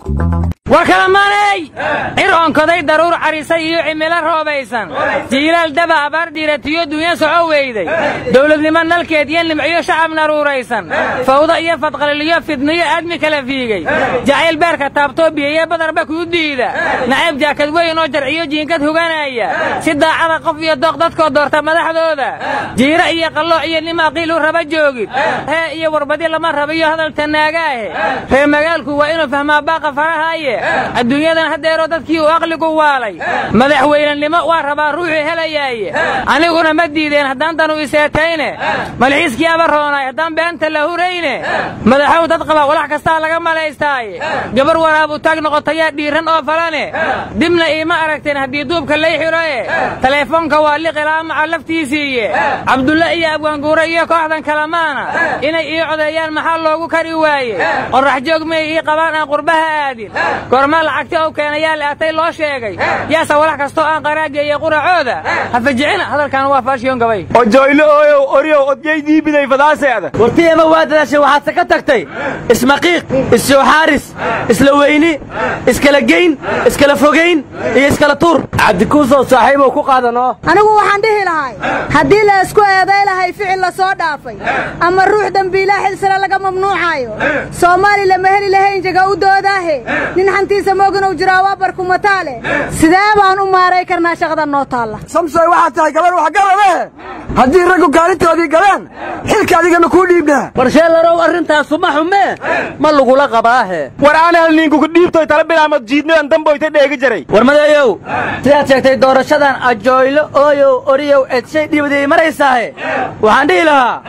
war kalamaaney cir oonkoday daruur carisay iyo cimilo roobaysan jiilaal daba abaar dhiiratiyo dunya soco weyday dowladnimo nalkeed iyo nimciyo shacab naruuraysan fawdo iyo fadqaliliyo fidniyo aadmi kala fiigay jacayl beerka taabtoo biyeeye badarba kuu diida nacayb jaakad weyn oo jarciyo jiinkad huganaya si daacada qof iyo dooq dadkoo doorta madaxdooda jiiro iyo qallooc iyo nimaa qiilu raba joogid hee iyo warbadi lama rabiyo hadal tanaagaahe reer magaalku waa inuu fahmaa baaqa farahaaye adduunyadan haddeeroo dadkii uu aqligu waalay madaxweynenimo waa rabaa ruuxii helayaaye aniguna ma diideen haddaan danu iseetayne malxiiskii aba roonaay haddaan beenta la hurayne madaxow dad qaba walax kastaa laga malaystaaye gabar waraabu taag noqotayaa dhiiran oo falane dibna iima aragteen haddii duubka lay xiroe taleefoonka waa liqilaa maca laftiisiiye cabdulle iyo abwaanguure iyo kooxdan kalamaana inay ii codeeyaan maxaa loogu kari waaye qorrax joog may ii qabaan aan qurbaha aadin gormaa lacagti ou keenayaa leatay loo sheegay yaase walax kastoo aan qaraageeye quracooda ha fajicina hadalkan waa faashiyon gabay ojoylo ooyow oryow odyaydii biday fadaaseeda wartiyema waa dadaashay waxaadse ka tagtay ismaqiiq issooxaaris isla weyni iskala geyn iskala fogayn iyo iskala tuur cabdikuusow saaxiibow ku qaadanoo anigu waxaan dhihi lahay haddii la isku eeday lahay ficil la soo dhaafay ama ruux dembiilaa xilsana laga mamnuucaayo soomaali lama heli lahayn jaga u doodaahe nin xantiisa mooginow jiraa waa barkumataale sidee baan u maaray karnaa shaqada noo taalla samsoy waxaad tahay gabar waxgarade haddii raggu kaalintoodii galeen xilka adigana kuu dhiibnaa warsheelarow arrintaasu ma xumee ma lagula qabaahe war aan hal ninkugu dhiibtoy tala bilaamad jiidnadan damboyta dheegi jaray war madeeyow sidaad sheegtay doorashadan ajoylo ooyow oriyow edshay dhibaday maraysaahe waxaan dhihi lahaa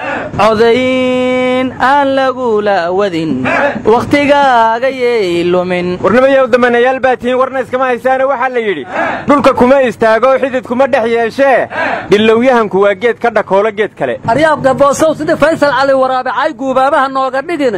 codayn aan lagula wadin wakhtigaaga yay lumin warnimayow damanayaal baa tihiin warna iskama haysaane waxaa la yidhi dhulka kuma istaago xidid kuma dhex yeeshee dhillowyahanku waa geed ka dhakoolo geed kale aryaabka boosow sida faysal cali waraabicay guubaabaha nooga dhigin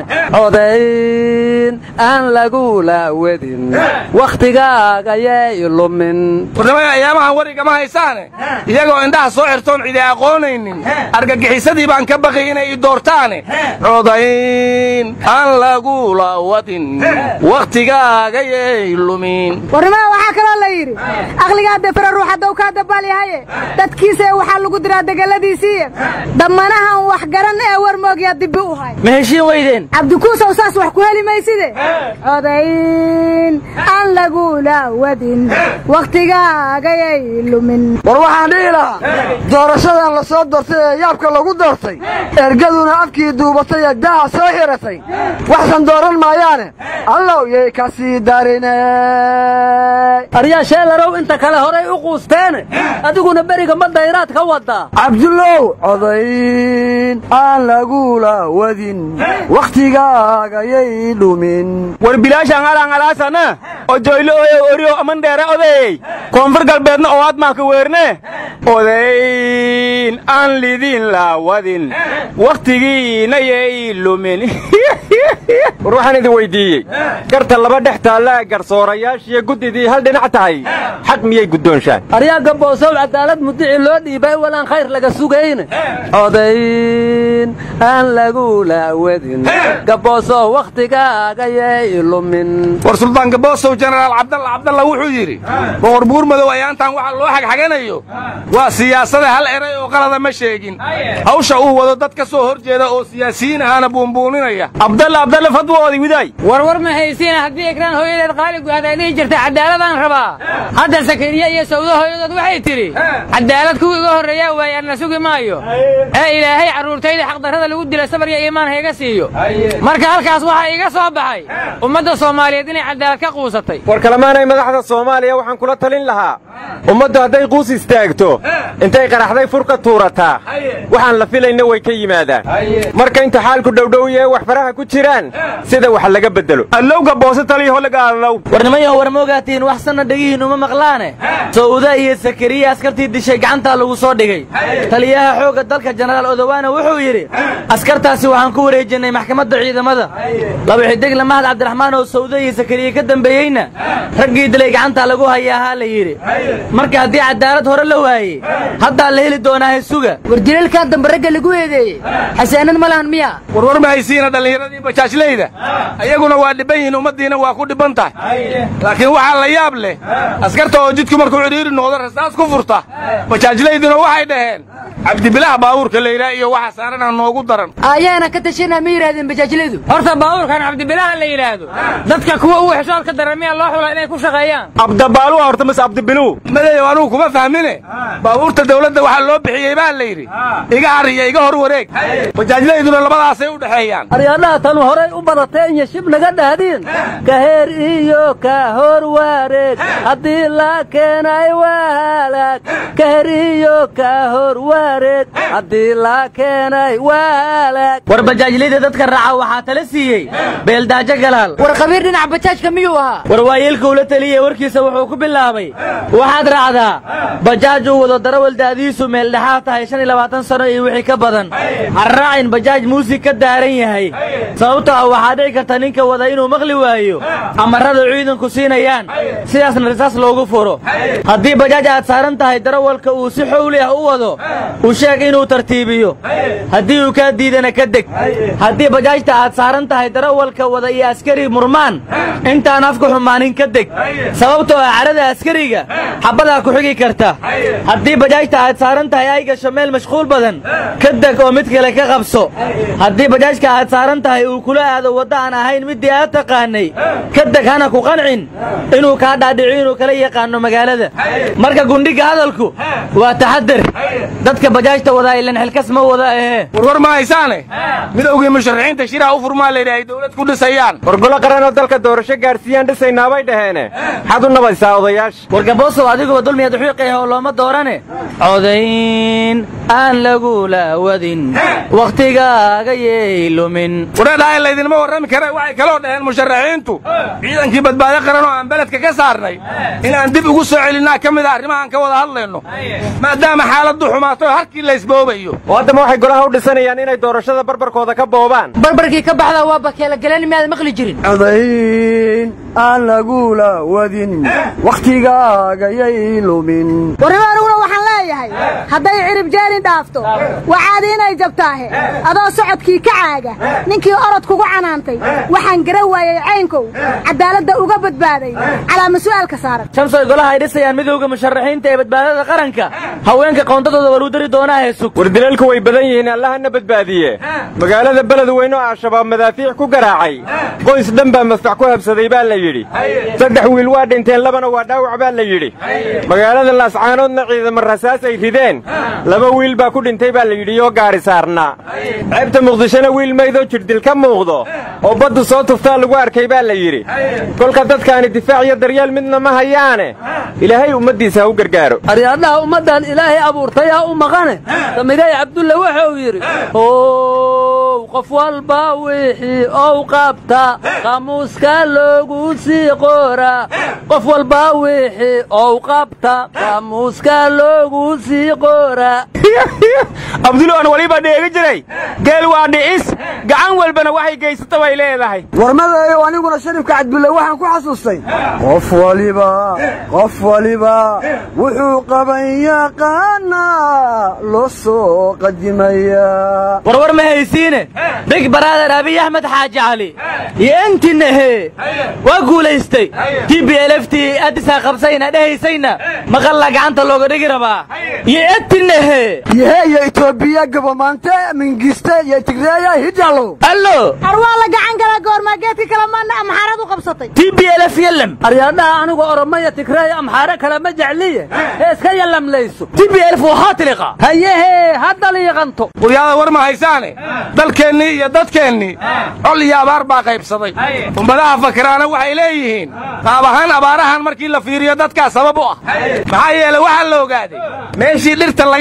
codayn aan lagula wadin wakhtigaaga yay lumin warnimada ayaamahan warigama haysaane iyagoo indhaha soo xirtoon cidi aqoonaynin argagixisadii baan ka baqay inay i doortaane codayn aan lagula wadin wakhtigaaga yay lumin warnimada waxaa kaloo la yidhi aqligaa defera ruux haddow kaa dabaal yahaye dadkiisa waxaa lagu diraa degeladiisiiye damanahan wax garan ee war moogyaa dibbi u hay ma heshiin weydeen cabdikuusow saas wax ku heli mayside codayn aan lagula wadin wakhtigaaga yay lumin war waxaan dhihi lahaa doorashadan la soo doortay ee yaabka lagu doortay ergaduna afkii duubatay ee daaha soo xiratay waxsan dooran maayaane allow yay ka sii darine aryaa sheelarow inta kale horay u quusteene adiguna beriga ma dayraad ka wadaa cabdullow codayn aan lagula wadin wakhtigaaga yay dhumin war bilaashaan alaangalaasana ojoylo ooyow oryow aman dheere odeeyey koonfur galbeedna oo aad maaka weerne odayn aan lidin laawadin wakhtigiina yay lumin war waxaan idin weyddiiyey garta laba dhex taallaa garsoorayaashiyo guddidii hal dhinac tahay xaq miyay guddoonshaan aryaagga boosow cadaalad mudici loo dhiibay walaan khayr laga sugayne codayn aan lagula wadin gaboosow wakhtigaaga yay lumin war suldaan gaboosow jenaraal cabdalla cabdalla wuxuu yidhi boqor buurmadow ayaantan waxa loo xagxaganayo waa siyaasada hal eray oo qalada ma sheegin hawsha uu wado dad ka soo hor jeeda oo siyaasiyiin ahaana buunbuuninaya abdalla abdalla fadwoodii widaay warwar ma haysiina haddii ekraan hooyadeed qaali guhaad ay dhihi jirtay cadaaladaan rabaa hadda sakariya iyo sawdo hooyadood waxay tidhi cadaalad kuwii iga horreeyaa waaye anna sugi maayo ee ilaahay carruurtayda xaqdarrada lagu dila sabar iyo iimaan hayga siiyo marka halkaas waxaa iga soo baxay ummadda soomaaliyeed inay cadaalad ka quusatay war kalamaanay madaxda soomaaliya waxaan kula talin lahaa ummaddu hadday quus istaagto intay qaraxday fur ka tuurataa waxaan la filayna way ka yimaadaan marka inta xaalku dhowdhowye wax faraha ku jiraan sida wax laga beddelo allowga boose taliyaho lagaadalow warnimayo war moogaatiin wax sanna dhegihiin uma maqlaane sawda iyo sakariya askartii dishay gacantaa lagu soo dhigay taliyaha xoogga dalka jenaraal odowaana wuxuu yidhi askartaasi waxaan ku wareejinnay maxkamadda ciidamada laba xidig lamahad cabdiraxmaan oo sawda iyo sakariya ka dambeeyeyna dilina raggii dilay gacantaa lagu hayaahaa la yidhi marka haddii cadaalad hore la waayey haddaa la heli doonaa hesuga war dilalkaa dambe ragga lagu eedeeyey xasaanan ma lahan miya warwar ma haysiina dhallinyaradii bajaajlayda ayaguna waa dhibban yihiin ummaddiina waa ku dhibban tahay laakiin waxaa la yaab leh askarta oo jidku markuu cidhiiri noqdo rasaas ku furta bajaajlayduna waxay dhaheen cabdibilaah baabuurka layidhaah iyo waxa saarana noogu daran ayaana ka tashanaa ma yidhahdeen bajaajladu horta baabuurkan cabdibilaaha la yidhaahdo dadka kuwa ugu xishoodka daran miyaa loo xula inay ku shaqeeyaan abdabaaluwa horta mise abdibiluu madeeyow anugu kuma fahmine baabuurta dawladda waxaa loo bixiyey baa la yidhi iga har iyo iga hor wareeg bajaajlayduna labadaasay u dhexeeyaan aryaadhaha tanu horay u badateen iyo shib naga dhahdiin ka heer iyo ka hor wareeg haddii la keenay waalaag ka heer iyo ka hor wareeg haddii la keenay waalaag war bajaajlida dadka raaca waxaa tala siiyey beeldaajo galaal war khabiir dhinaca bajaajka miyuu ahaa war waayeelkuu la teliyey warkiisa wuxuu ku bilaabay waxaad raacdaa bajaaj uu wado darawal da'diisu meeldhexaad tahay shan iyo labaatan sano iyo wixii ka badan ha raacin bajaaj muusig ka daaran yahay sababto ah waxaa dhici karta ninka wada inuu maqli waayo amarrada ciidanku siinayaan sidaasna risaas loogu furo haddii bajaaj aad saaran tahay darawalka uu si xowli ah u wado u sheeg inuu tartiibiyo haddii uu kaa diidana ka deg haddii bajaajta aad saaran tahay darawalka wada iyo askari murmaan intaan afka xumaanin ka deg sababtoo ah carada askariga xabbadaa ku xigi karta haddii bajaajta aad saaran tahay ay gasho meel mashquul badan ka deg oo mid kale ka qabso haddii bajaajka aad saaran tahay uu kula aado wadda aan ahayn middii aad taqaanay ka deg hana ku qancin inuu kaa dhaadhici inuu kala yaqaano magaalada marka gundhiga hadalku waa taxadar dadka bajaajta wadaa ilan xilkas ma wada ahee warwar ma haysaane midowgii musharaxiinta shiraha u furmaa layidhi ay dawlad ku dhisayaan wargolo qaran oo dalka doorasho gaadhsiiyaan dhisaynaabay dhaheene maxaad u nabaysaa odayaasha wargaboosow adiguba dulmiyaad xuiiqayah oo looma doorane codayn aan lagula wadin wakhtigaaga yey lumin wareedhahay laydinma warrami kare waxay kaloo dhaheen musharaxiintu ciidankii badbaado qaran oo aan beledka ka saarnay inaan dib ugu soo celinnaa ka mid a arrimahaan ka wada hadlayno maadaama xaaladdu xumaato harkii laysboobayo oo haddama waxay golaha u dhisanayaan inay doorashada barbarkooda ka boobaan barbarkii ka baxdaa waa bakeela galeen miyaad maqli jirin codayn aan lagula wadin wakhtigaaga yay lumin warriba aniguna waxaan leeyahay hadday cirib jeeni dhaafto waxaad inay jabtaahe adoo socodkii ka caaga ninkii orod kugu canaantay waxaan gara waayey caynkow caddaaladda uga badbaaday calaama su'aalka saaran shamsoy golaha ay dhisayaan midowda musharaxiinta ee badbaadada qaranka haweenka qoondadooda waluu dari doonaa heesug war dilalku way badan yihiin allahana badbaadiye magaalada beled weyn oo al-shabaab madaafiic ku garaacay qoys dhan baa masfax ku habsaday baa la yidhi saddex wiil waa dhinteen labana waa dhaawac baa la yidhi magaalada laascaanoodna ciidama rasaas ay rideen laba wiil baa ku dhintay baa la yidhi oo gaari saarnaa ceebta muqdishona wiil maydoo jirdil ka muuqdo oo baddu soo tuftaa lagu arkay baa la yidhi kolka dadkaani difaac iyo daryeel midna ma hayaane ilaahay ummaddiisa ha u gargaaro aryaadhaha ummaddan ilaahay abuurtay ha u maqane samigay cabdulle waxa uu yidhi ow qof walba wixii ou qabta qamuuska loogu sii qoraa qof walba wixii ou qabta qamuuska loogu sii qoraa abduloon weliba dheegi jiray geel waa dhicis gacan walbana waxay geysata bay leedahay warmadeeyow aniguna sharifka cabdulle waxaan ku xasuustay qof waliba qof waliba wuxuu qaban yaqaanaa loo soo qadimayaa warwar ma haysiine big baraader abiy axmed xaaji cali iyo entinahe waa guulaystay t b lftii addisaa qabsayna dhehaysayna maqalla gacanta looga dhigi rabaa iyo entinahe yehe iyo etoobiya gabamaante mingiste iyo tigreeya hidalo allo ar waa la gacan galaa goormaa geedka kale maana amxaarad u qabsatay t b lf yalem aryaadhaha anigu oromaya tigreeya amxaare kale ma jecliye ee iska yalamlayso t b lf waxaa tiliqa hayehe hadda liiqanto quryaada war ma haysaane dalkeennii iyo dadkeennii col iyo abaar baa qaybsaday ummadaha fakiraana waxay leeyihiin qaab ahaan abaarahan markii la fiiriyo dadkaa sabab u ah maxaa yeele waxaa la ogaaday meeshii dhirta laga xaalu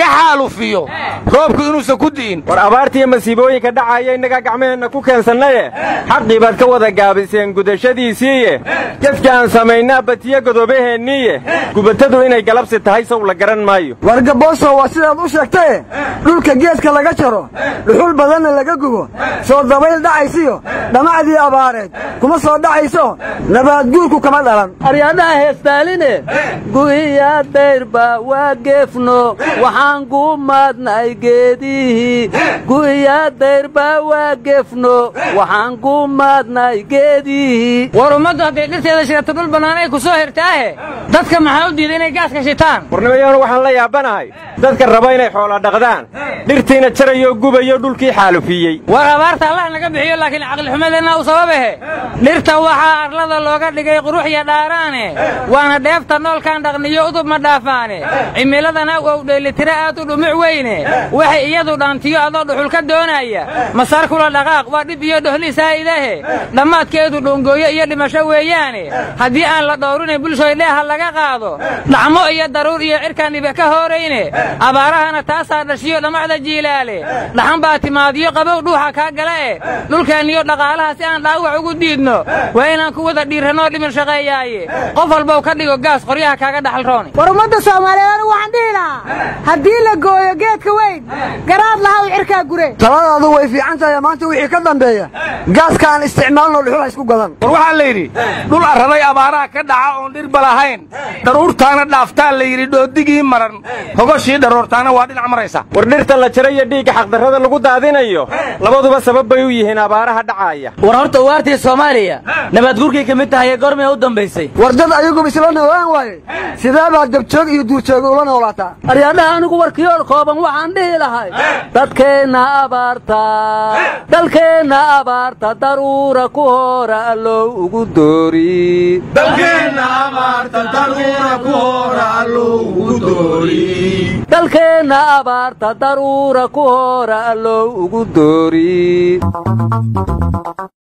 buufiyo roobku inuusan ku di'in war abaartiiyo masiibooyinka dhacaya innagaa gacmaheenna ku keensannaye xaqii baad ka wada gaabiseen gudashadiisiiye gefka aan samaynaa batiyo godobaheenniiye gubatadu inay galabsi tahay sow la garan maayo wargabooso waa sidaad u sheegtaye dhulka geedka laga jaro dhuxul badanna laga gubo soo dabayl dhacaysiyo dhamacdii abaareed kuma soo dhacayso nabaadguurku kama dhalan aryaadhaha heestaaline gu'iya dayrba waa geefno waxaan gumaadnay geedihii gu'iya dayrba waa geefno waxaan gumaadnay geedihii war ummaddu hadday dhirteeda shirato dhul bannaan ay ku soo hirtaahe dadka maxaa u diiday inay gaaska shitaan warnimayaanu waxaan la yaabanahay dadka raba inay xoola dhaqdaan dhirtiina jarayoo gubayo dhulkii xaalufiyey war abaarta allah naga bixiyo laakiin caqlixumadeenna u sababahe dhirta waxaa arlada looga dhigay qurux iyo dhaaraane waana dheefta noolkaan dhaqniyo udub ma dhaafaane cimiladana wow dheellitira aad u dhumuc weyne waxay iyadu dhaantiyo adoo dhuxul ka doonaya masaar kula dhaqaaq waa dhib iyo dhohli saa'idahe dhammaadkeedu dhungooyo iyo dhimasho weeyaane haddii aan la dhowrinay bulshoy dheeha laga qaado dhacmo iyo daruur iyo cirkaan dhibe ka hoorayne abaarahana taasaa dhashiyo dhammacda jiilaale dhaxan baa timaadiyo qabow dhuuxa kaa gala eh dhulkeenniyo dhaqaalaha si aan dhaawac ugu diidno waa inaan ku wada dhiirranoo dhimin shaqeeyaaye qof walbow ka dhigo gaas qoryaha kaaga dhaxal rooni war ummadda soomaaliyeed anigu waxaan dhihi lahaa haddii la gooyo geedka weyn garaad laha u cirkaa gure taladaadu way fiican tahay maanta wixii ka dambeeya gaaska aan isticmaalno dhuxul ha isku gadan war waxaa la yidhi dhul arraday abaaraha ka dhaca oon dhirba lahayn daruurtaana dhaaftaa la yidhi dhooddigii maran hogoshii dharoortaana waa dhinac maraysa war dhirta la jara iyo dhiigga xaqdarrada lagu daadinayo labaduba sabab bay u yihiin abaaraha dhacaaya war horta ugaartii soomaaliya nabaadguurkay ka mid tahay ee goormay u dambaysay war dad ayaguba isla noolaan waaye sidee baad dabjoog iyo duurjoog ula noolaataa aryaadhaha anigu warkiyool kooban waxaan dhihi lahay dadkeenna abaarta dalkeenna abaarta daruura ku hora allow ugu doori dalkeenna abaarta daruura ku hora allow ugu doori